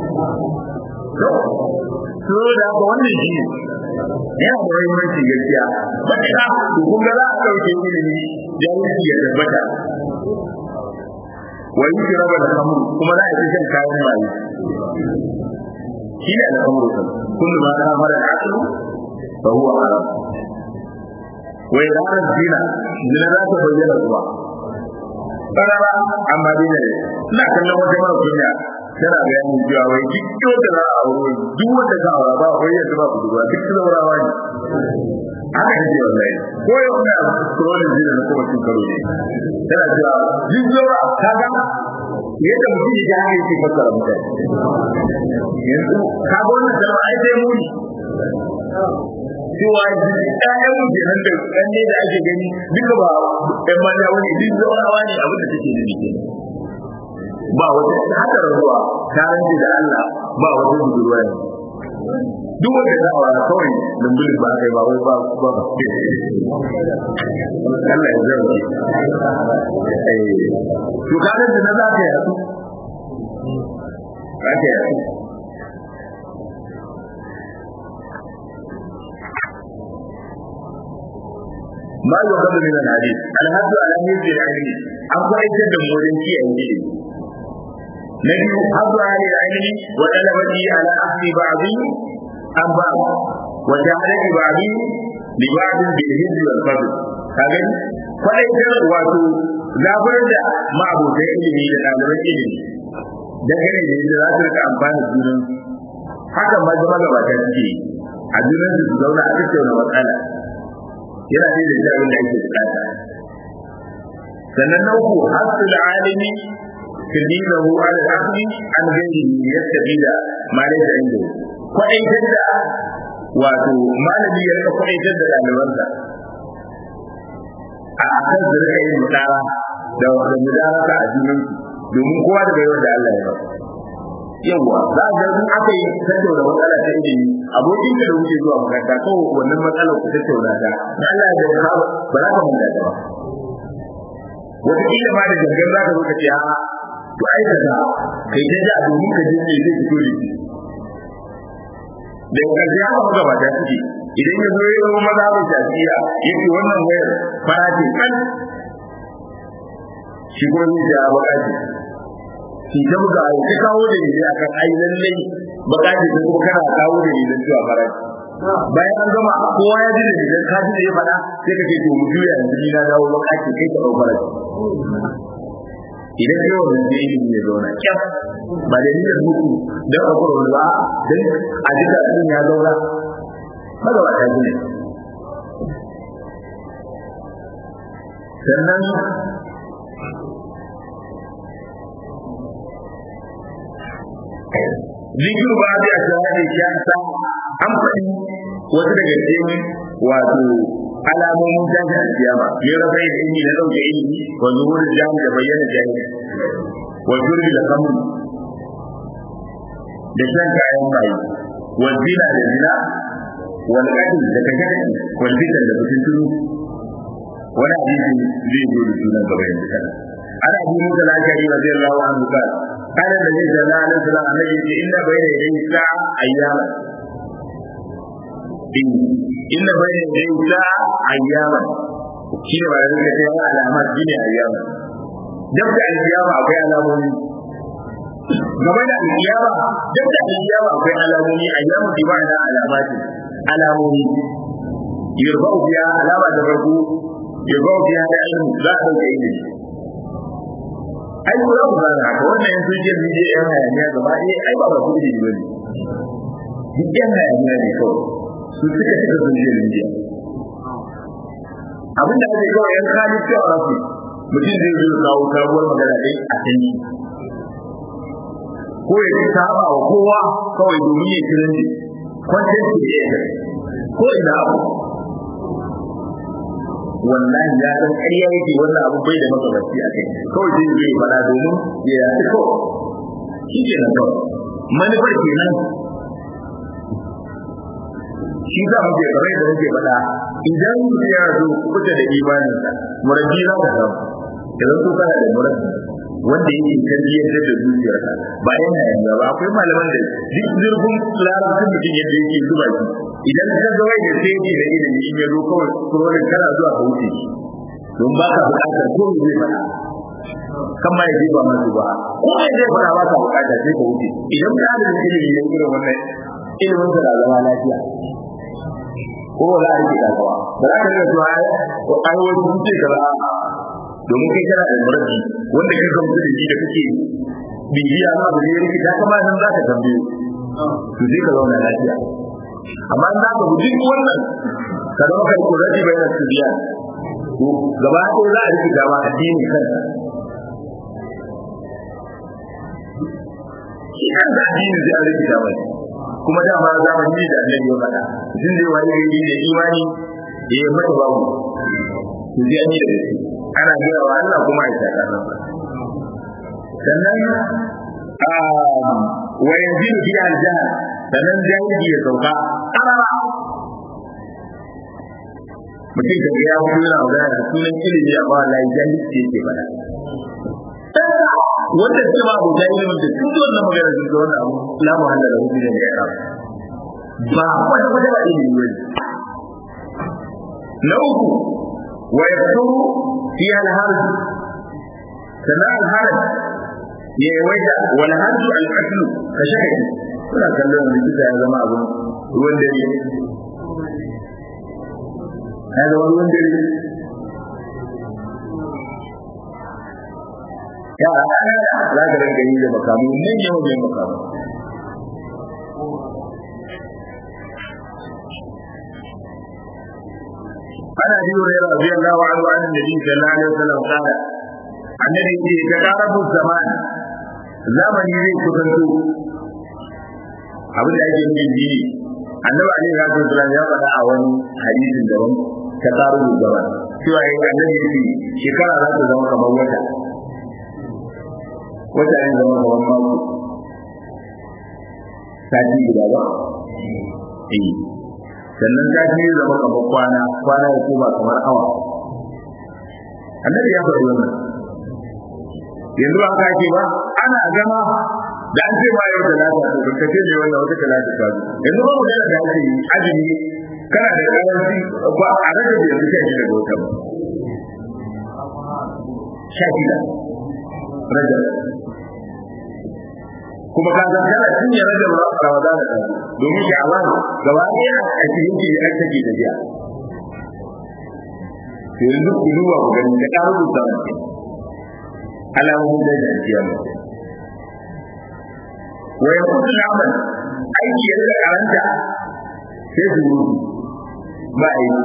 so da haka wannan shi ne yana da muhimmanci gaskiya matuƙa to kun ga za a ɗauke ilimi jahilci ya tabbata wa yi raba da kamru kuma za a ci shan kayan maye shi ne al'amuru kan kullu ma kana mara aslu fa huwa haram wa idan zina zina za ta bayyana zuwa karara amma dai ne ina kallon wata mara kunya tana bayanin cewa wai duk wanda za a aure duk wanda za a aura ba wai yanzu ba budurwa duk zaurawa ne haka yake wallahi ko yau ina scrolling zina na kuma cin karo ne tana cewa duk zaura kaga yadda mutum ya ji haka yake fassara mutane yanzu kaga wannan zama ai sai muni cewa ɗayan mu kenan da ɗan ne da ake gani duka ba ɗan mata wani duk zaurawa ne abin da take da nake ba wata haka ruwa ta rance da Allah ba wata budurwa ne duk wanda za a kawai lumbulin ba kai ba wai ba ba ba Allah ya zarge eh to kaga da na za ka yi ka ka yi ما يؤخذ من الحديث الحد على حفظ العلم أقوى يجد مولين في أنجيل نبي حظ أهل العلم وطلبته على أخذ بعض عن بعض وجعل بعض لبعض بالهز والفضل هذا فأيضا واتو zabar da ma'abotan ilimi da ɗaliban ilimi dangane da yadda za su rika amfani junan haka ma zama gabata suke a junan su zauna a tattauna matsala yana da da abin da ake bukata sannan na uku hasul alimi tadinahu ala al-aqli an ghairi yastabila ma laysa inda kwaitar da wato malami ya rika kwaitar da ɗalibansa a kan da rika yin mudara da wanda mudarasa a junan domin kowa da bayar da Allah ya ba yawa za a ga in aka yi tattauna matsala ta ilimi abokin da wuce zuwa makaranta ko wannan matsalar ku tattauna ta na Allah ya ga ba za ka manta ta ba wata kila ma da gangan za ka zo ka ce a to ai ka ga kai ta ja domin ka je ne zai fito da shi da karshe haka muka ba ta suke idan ya zo ya zama maza mai shafiya ya ce wannan wayar fara ce kan shi ko zai ce a baka ce shi ta buga a ta kawo da ne a kan ai lallai baka ce ta kuma kana kawo da ne don cewa fara bayan an gama kowa ya ji da ne ka ji da ya faɗa sai ka ce to mu juya yanzu ni na dawo baka ce kai ka ɗau fara idan kai wannan sai ilimi ya zauna kyaf ba da niyyar muku don a kuma ba don a jika ɗin ya zauna haka ba ta ji ne sannan zikiru ba da shahadi ya sa an faɗi wasu daga cikin wato alamomin tashi a kiyama ya rasa yin ilimi na ɗauke ilimi wa zuhurin jami da bayyana jami wa shurbi da kamun da shan kayan bayi wa zina da zina wal qatl da kashe wal fitan da fitintunu wani hadisi zai zo da sunan gaba yanzu kana ana abu musa al-ashari radiyallahu anhu qala قال النبي صلى الله عليه وسلم النبي إن بين يدي الساعة أياما إن بين يدي الساعة أياما شنو بعد ذلك يا علامات شنو أياما جبت القيامة أو alamomi game da alkiyama duk da alkiyama akwai alamomi ayyamu bi ma'ana alamati alamomi yurbau biya alama da farko yurbau biya da ilmi za a dauke ilimi ai ko za ku gane haka wannan yanzu jin nije yan hayaniya gaba ɗaya ai ba ba ku da ba ne duk yan hayaniya ne kawai su suka cika sun je nije abin da ake kawai yan kali cewa rafi mutum zai zo kawo sabuwar magana dai a can ko ya ci saba wa kowa kawai domin ya kiran ne kwantar su ne ko ina abu wallahi ya san ƙarya yake wannan abu bai da makabarci a kai kawai zai zai fada domin ya yi kawai shi ke nan kawai manufar kenan shi za mu ke kamar da muke faɗa idan mutum ya zo kuta da imaninsa murabi za ka samu idan so kana da murabi wanda yake tarbiyyar da zuciyarsa ba yana yanzu ba akwai malaman da duk zurfin larabcin mutum yadda yake zuba shi idan ka ga wai da sai da ilimi in ya zo kawai kurorin kana zuwa ka wuce shi don ba ka buƙatar ko zai faɗa kan ma ya je ba masu ba ko ya zai faɗa ba ka buƙata sai ka wuce idan ka da ilimi ne irin wannan ilimin sa da zama lafiya ko ba za a rike kasuwa ba za ka rika cewa ai wani sun ce kaza domin kai kana da murabi wanda kai gamsu da shi da kake bibiya ma da ne rikita kama nan za ka tambaye to sai ka zauna lafiya amma in za ka guji wannan ka zama kai ko rabi bai da biya to gaba ko za a rikita ma addini kansa shi kan da addini zai a rikita mai kuma dama zamani da annabi ya faɗa mutum zai wani gari da imani da ya mata babu to zai an yi da shi ana gaya wa Allah kuma a shaka nan sannan wa yanzu fi aljanna sannan jahili ya sauka karara mutum ka ga ya mutu yana magana da sunan ilimi amma wallahi jahilci yake faɗa wanda ce ba abu jahili wanda sun ji wannan magana sun ga wannan abu la muhalla da hudu da ya ba wata wata ba ilimi ne na uku wa yakuru fi al-harj sannan al-harj ya yawaita wal harj al-qatl ka shaka kuna kallon likita ya zama abun ruwan dare ya zama ruwan dare ya za ka rinka yi da makamu nan yau mai makamu عن ابي هريره رضي الله عنه عن النبي صلى الله عليه وسلم قال النبي يقول تقارب الزمان zamani zai kusanto abin da ake nufi shi annabi alaihi salatu wasallam ya faɗa a wani hadisin daban ta tsaro zaman cewa yayin annabi ya ce shekara za ta zama kamar wata wata ne zama kamar mako sati guda ba eh sannan sati ya zama kamar kwana kwana ya koma kamar awa annabi ya faɗi wannan yanzu ba ka ce ba ana gama da an ce ma yau da lata to ka ce ne wannan wata talata ta zo yanzu ba mu da da ake yi azumi kana da karanci ba a rage da yanzu kai da wata ba sha shida rage kuma ka san kana cin ya rage ba ramadan da domin shi Allah gaba ɗaya a cikin ki an take da biya to yanzu ku duba ku gani da ƙarar rubuta mutum alamomin da jajiya mutum wa ya kudu naman aiki ya rika karanta sai su rubu ba a yi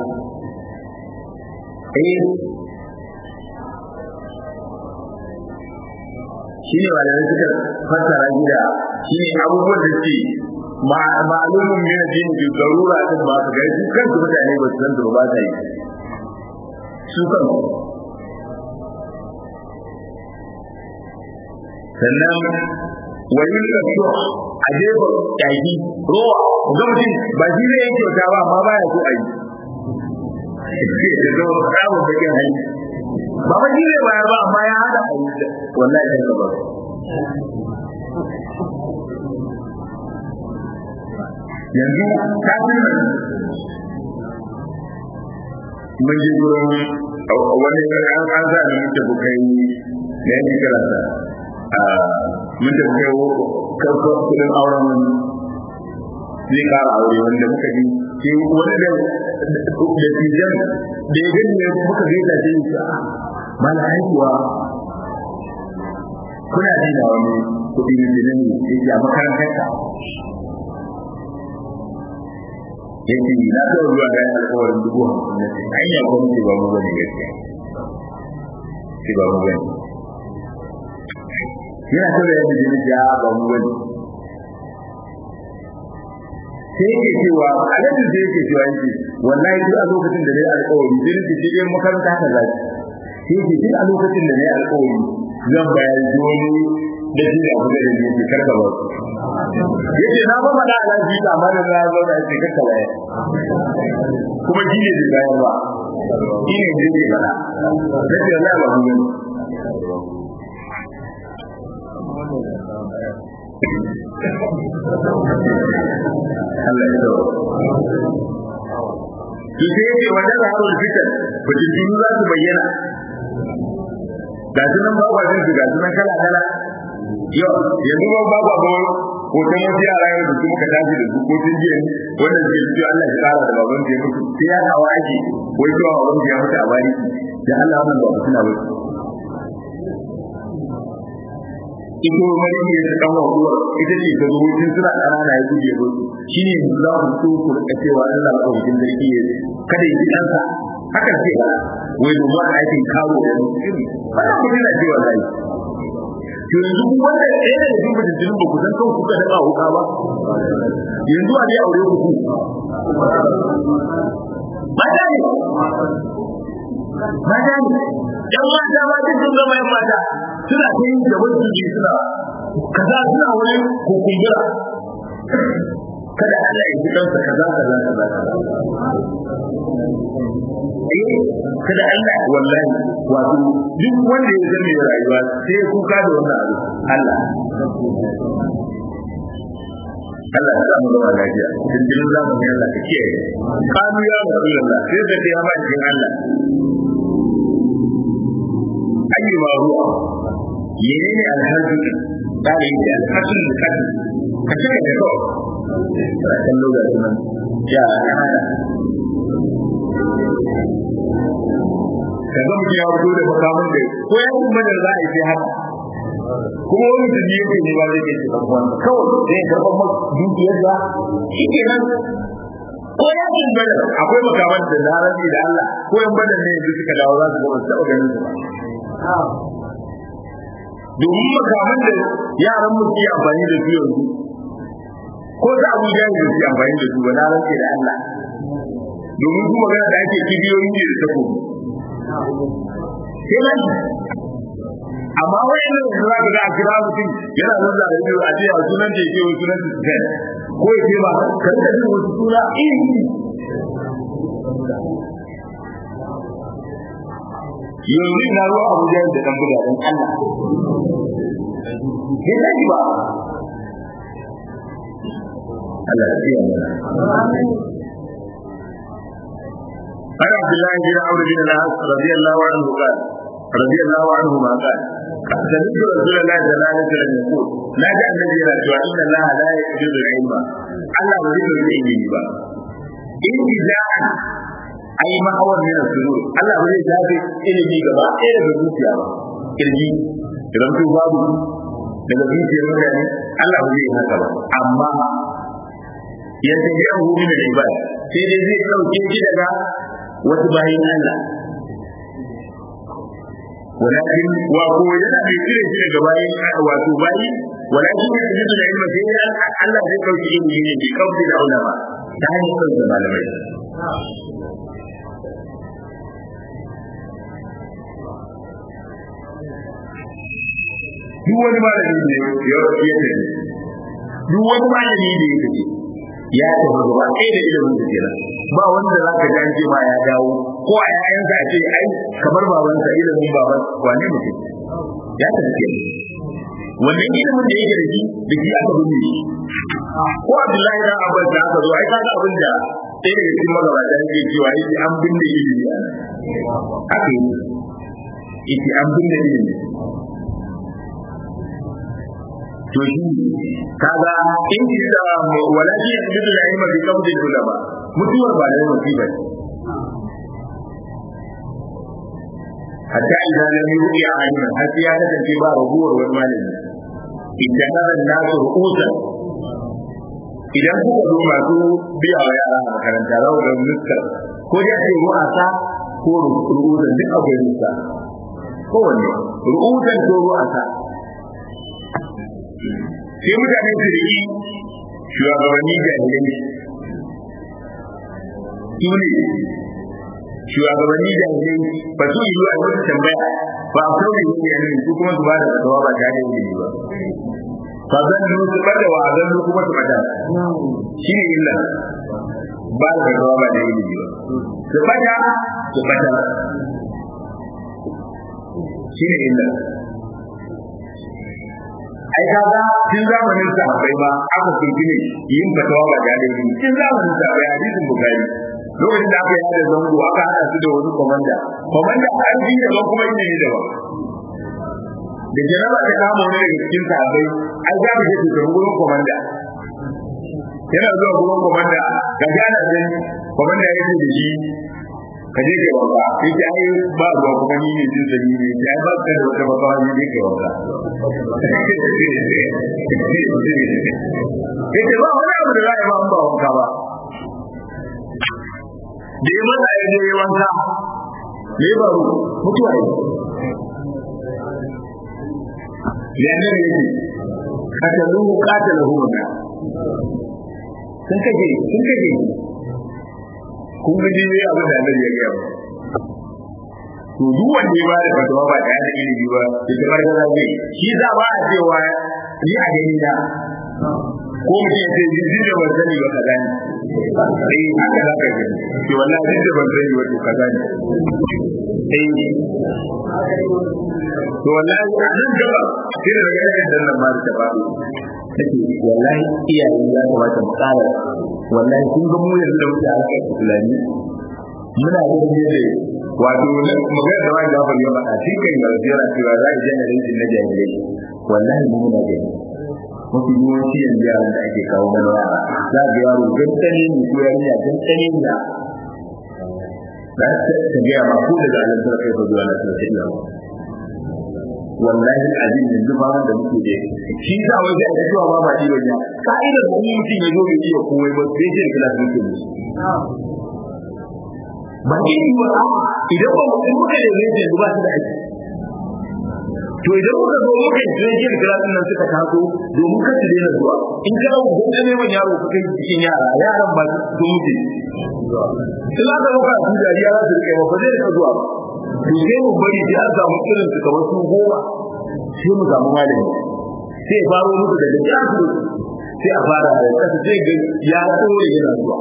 eh shi ne malamai suka fassara gida shi ne abubuwan da ke ma'alumin min addini bi darura din ba su gari su kansu mutane ba su san da ba ta yi su kansu sannan wani kaso a jefa kyaki rowa ga mutum ba shi zai yi kyauta ba amma baya so a yi da zama samun bakin hali ba ba shi zai bayar ba amma ya hada a yi wallahi sai ka ba yanzu kafin mun je gurin wani an an za mu muke bukai ne yake karanta mun da kai karfa kudin auren zai kara aure wanda muka ji ke wani da da tijan da ya gani ne muka gaita ce shi mana haihuwa kuna ji da wani kudi ne da nan yake a makarantar ka yake na da ruwa ga alƙawarin dubu hamsin na sai hanya gwamnati ba mu bane gaskiya sai ba mu bane yana so da yadda jini ya ba mu bane sai yake cewa alhaji sai yake cewa yake wallahi duk a lokacin da nayi alƙawari sai nake ce in makaranta haka za ki sai yake duk a lokacin da nayi alƙawari zan bayar da wani da shi da abu da yake karka ba yace na ba mada alaji ta amma da na zo da yake karka ba kuma shi ne da bayar ba shi ne da yake bada sai Allah ba mu Allah ya to sai yake wannan zaharul fitan fitintunu za su bayyana ga su nan ba wajen su ga su nan kala kala yau yanzu ba ba ba hoton wasu yara yau da su muka tashi da su ko tun jiya wanda suke su Allah ya kara da baban da ya mutu sai ya kawo ake wai zuwa baban da ya mutu a bari da Allah wannan ba suna ba ito mari ne ta kan wakuwa ita ce ta zo tun suna ƙanana ya guje ba shi ne za ku so ku rika cewa Allah ba wajen sarki ya kada ya ji ɗansa haka ce ba wai domin a aikin kawo da mutum wannan mutum na cewa zai to yanzu ku wanda ɗaya da cikin mutum ba ku san kan kuka daɓa wuka ba yanzu a je aure ku ku mata ne mata ne yan mata ma duk sun zama yan mata suna ta yin gaban jiki suna kaza suna wani kukumbura kada Allah ya ji kansa kaza kaza kaza eh kada Allah wallahi wato duk wanda ya zame rayuwa sai ya kuka da wannan abu Allah Allah ya samu zama lafiya cikin zamani Allah ka kiyaye kanu ya Rasulullah sai da ya ma cikin Allah ayi ma ruwa menene alhaji dare da alhaji da kan ka ce da ko kan lokacin nan ya hada kaga mutum ya fito da makamun da ko ya kuma da za a yi sai haka kuma wani da ne yake ne ba zai ke cikin kwan kawai zai karɓar masa dukiyar da shi ke nan ko ya ce bada akwai makaman da na rabi da Allah ko yan bada ne yanzu suka dawo za su ga wasu taɓa ganin su ba domin makaman da yaran mu ke amfani da su yanzu ko da abu ya yi su amfani da su ba na rabi da Allah domin kuma magana da ake kibiyoyi ne da takobi sai nan amma wani ne da za ka ga a kira mutum yana nan da rabiyo a ce a sunan da yake wani sunan da ko ya ce ba kan da jin wasu suna iri yanzu na ruwa abuja da dan buga dan Allah ke sani ba Allah ya tsaya mana عن عبد الله بن عمرو بن العاص رضي الله عنه قال رضي الله عنهما قال سمعت رسول الله صلى الله عليه وسلم يقول لا جاء الذي لا ان الله لا يقبض العلم الله يريد العلم با انتزاع اي ما هو من السرور الله يريد ذلك ilimi gaba ɗaya daga zuciya ba kirji idan to babu daga zuciyar mutane Allah ba zai haka ba amma ya tafiya hu min al-ibad sai dai zai dauke shi daga wasu bayin Allah walakin wa ko yana da cire shi daga bayin wato bayi walakin ya ji da ilmi sai Allah zai dauki ilimi ne bi kauce da ulama ta hanyar da malamai duk wani malami ne ya tafi duk wani malami ne ya tafi ya tafi gaba ɗaya da ilimin da kenan ba wanda za ka ji an ce ma ya dawo ko a yayansa a ce ai kamar babansa ilimin baban wane mutum ya tafi kenan wannan ilimin da yake da shi da shi aka binne shi ko Abdullahi dan Abbas da aka zo ai kaga abin da ɗaya daga cikin magabata yake cewa yake an binne ilimi a haka yake an binne ilimi to shi kaga in ji da walaji ya bi da ilma bi kabdi ulama mutuwar ba da musiba hatta idan lam yu'i aliman har sai ya kasance ba rabuwar wani malami idan nan nasu ru'usan idan kuka zo masu biya wa yara a makaranta za ku ga nuskar ko dai ce ru'asa ko ru'usan duk akwai nuska kowanne ru'usan ko ru'asa sai mutane su riki shugabanni jahilai su ne shugabanni jahilai ba su yi a wata tambaya ba a kawai ne ne yanzu su kuma su ba da fatawa ba tare da yi ba fa zan yi su bada wa zan yi kuma su bada shi ne illa ba da fatawa ba da yi ba su bada su bada shi ne illa ai kaga tun zamanin sahabbai ba aka kunci ne yin fatawa ba da yi tun zamanin sahabbai hadisin bukari lokacin da aka yi da zango aka hada su da wani komanda komanda an ji da kuma ilimi da ba da jaraba ta kama wani daga cikin sahabbai an za mu je su tafi gurin komanda yana zuwa gurin komanda ga jana zan komanda ya ce da shi ka je ka wanka sai ce ai ba ruwa kuma ni ne jin sani ne sai ai ba ka da wata bakawa ne je ka wanka yace ba wani abu da za a yi ba ba wanka ba da yi masa ya je wanka me ba ru mutuwa yi yanar yake kataluhu katalahu wanda sun kaje sun kaje kun ga jini abin da Allah ya gaya ba to duk wanda ya ba da fatawa ba da yana ilimi ba ya kamar da zai shi za ba a cewa ni a gani na ko mutum ya ce jin da ban sani ba kaza ne eh haka za ka gani ke wallahi jin da ban sani ba to kaza ne eh to wallahi a nan gaba sai da ga irin dan nan ma da ba take wallahi iyaye ya kamata mu tsara wallahi kun ga mu yanzu da muke harkar islami muna da ne wato magana da wani gafar ya faɗa shi kan ga yana cewa za a generation na jahilai wallahi mu muna gani mafi yawanci yanzu yaran da ake kawo mana yara za ga yaro gantane ne ko yarinya gantane ne da ta ta gaya ma ko daga alam ta kai zuwa na ta ta iya wallahi azim yanzu ba da muke da shi sa wai sai a cewa ba ba shi bane ka'idar da mutum ya zo bai iya komai ba sai sai kila su ke musu ba ke yi wa idan ba mu muka da zai yanzu ba su da aiki to idan muka zo muka yi jirgin kilasin nan suka taso domin ka su daina zuwa in ka hau gudu neman yaro ka kai cikin yara yaran ba su mutu in aka zo ka su dariya za su rike ba ba zai rika zuwa to sai mu bari sai an samu irin su kamar su goma sai mu samu malami sai ya faro muku daga jasu sai a fara da kasa sai ga ya tsore yana zuwa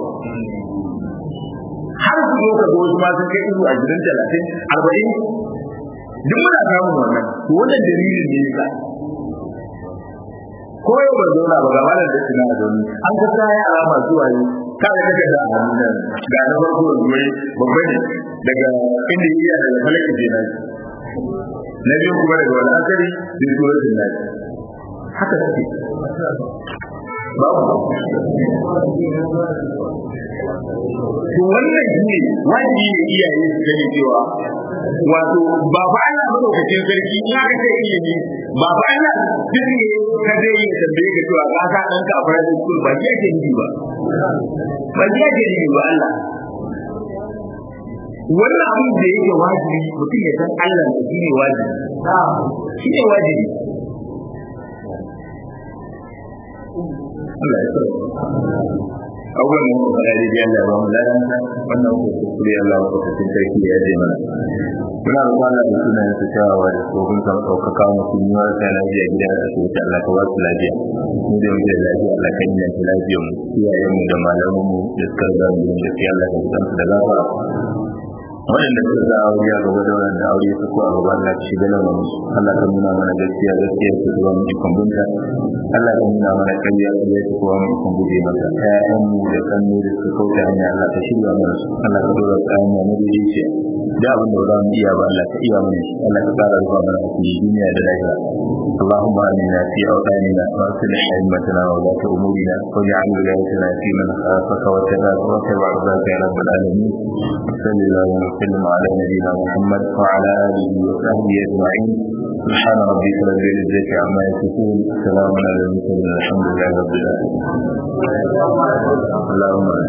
har su zo ka zo wasu ma sun kai izu a gidan talatin arba'in duk muna samun wannan to wannan dalilin ne yasa ko yau ban zauna ba ga malam da suna da zaune an ka sa yara masu wayo kada kake da hannun nan ga na farko da zuwa babba ne daga inda iya daga falaki kenan na biyu kuma daga wani asari da suratul nas haka take babu to wannan shi ne wajibi ne iyaye su gani cewa wato ba fa Allah madaukakin sarki in aka ce ilimi ba fa Allah duk ne ka zai yi tambaye ka cewa ka sa ɗanka a private school ba ji ake yi ba ba ji ake yi ba Allah wannan abin da yake wajibi mutum ya san Allah da shi ne wajibi shi ne wajibi Allah ya tsare abubuwan da muka faɗa da Allah ba mu ladan wannan ko kuskure Allah ba ta cikin sarki ya je mana muna roƙon Allah da sunan sa cewa da tsohon kan ɗaukaka musu ni wa ta lafiya gida da su ta Allah ka ba su lafiya mu da muke lafiya Allah ka yi ta lafiya mu iyayen mu da malaman mu da suka ga mu da sai Allah ka san su da gafara waɗanda suka za a aure a gaba da waɗanda aure su ko a gaba Allah ka shiga lamarin su Allah ka nuna mana gaskiya gaskiya su zuwa mu ikon binta Allah ka nuna mana ƙarya ƙarya su kuwa mu ikon guje mata ƴaƴan mu da kannu da suka kauce hanya Allah ka shirya mana su Allah ka dora su hanya na daidai da abin da za mu iya ba Allah ka iya mana shi Allah ka ƙara rufa mana a cikin duniya da lahira اللهم آمنا في أوطاننا وأصلح أئمتنا وولاة أمورنا واجعل ولايتنا في من خافك وتباك وتبع رضاك يا رب العالمين صلى الله وسلم على نبينا محمد وعلى آله وصحبه أجمعين سبحان ربك رب العزة عما يصفون سلام على المرسلين الحمد لله رب العالمين اللهم